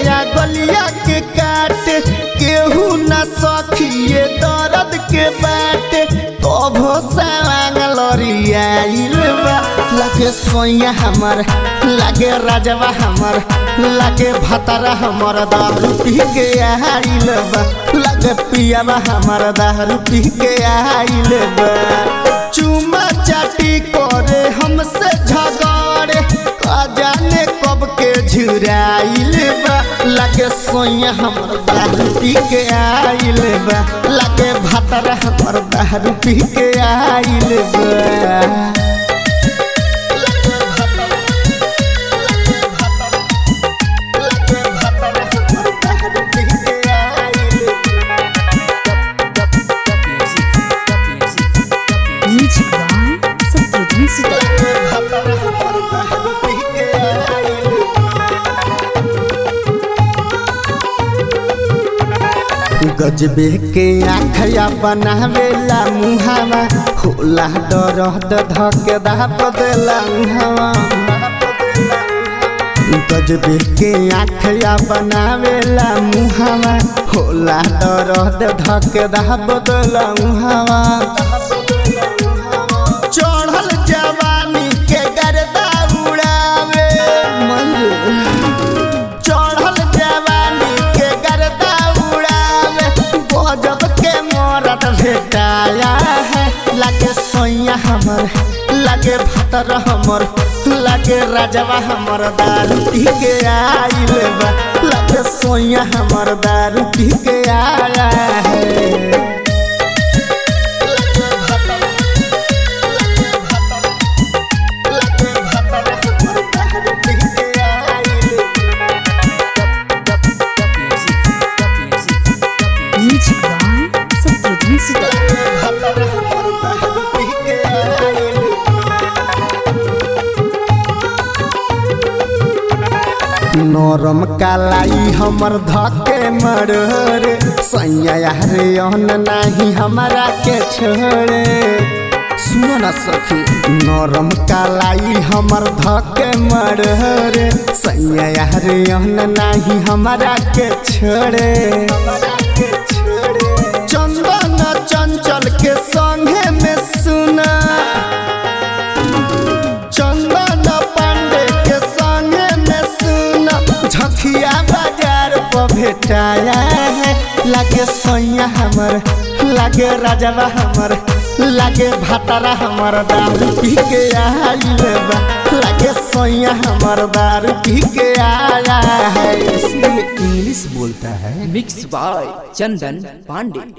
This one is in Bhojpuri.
या गलिया के काट केहू न सखिए दर्द के बाट कभो सवांग लरियाइल बा लगे सोया हमर लगे राजवा हमर लगे भतरा हमर दारू पी के आइल बा लगे पियावा हमर दारू पी के आइल बा चुमा चाटी करे हमसे झगड़े का जाने कब के झुराइल बा लगे सोया हमर दारू पी के आइल बा लगे भतरा हमर दारू पी के आइल बा Music by Satrudin Sita. गजबे के आखया बनावेला मुहावा होला दरद धके दाप देला मुहावा गजबे के आखया बनावेला मुहावा होला दरद धके दाप देला मुहावा चढ़ल जवानी के गर्दा उड़ावे मयूर चढ़ल जवानी के गर्दा उड़ावे गजब के मरद भेटाया है लगे सोया हमर लगे भतर हमर लगे राजवा हमर दारू पी के आइल बा लगे सोया हमर दारू पी के आया है Music by Satrudin Sita. नरम कालाई हमर धके मरोरे सैया रे अन नाही हमारा के छोड़े सुनो ना सखी नरम कालाई हमर धके मरोरे सैया रे अन नाही हमारा के छोड़े चंदन चंचल के संगे में सुना चंदन पांडे के संगे में सुना झकिया बाजार पर भेटाया है लागे सोया हमर लागे राजवा हमर लागे भातारा हमर दारू पी के आइल बा लागे सोया हमर दारू पी के आया है इसलिए इंग्लिश बोलता है मिक्स बाय चंदन पांडे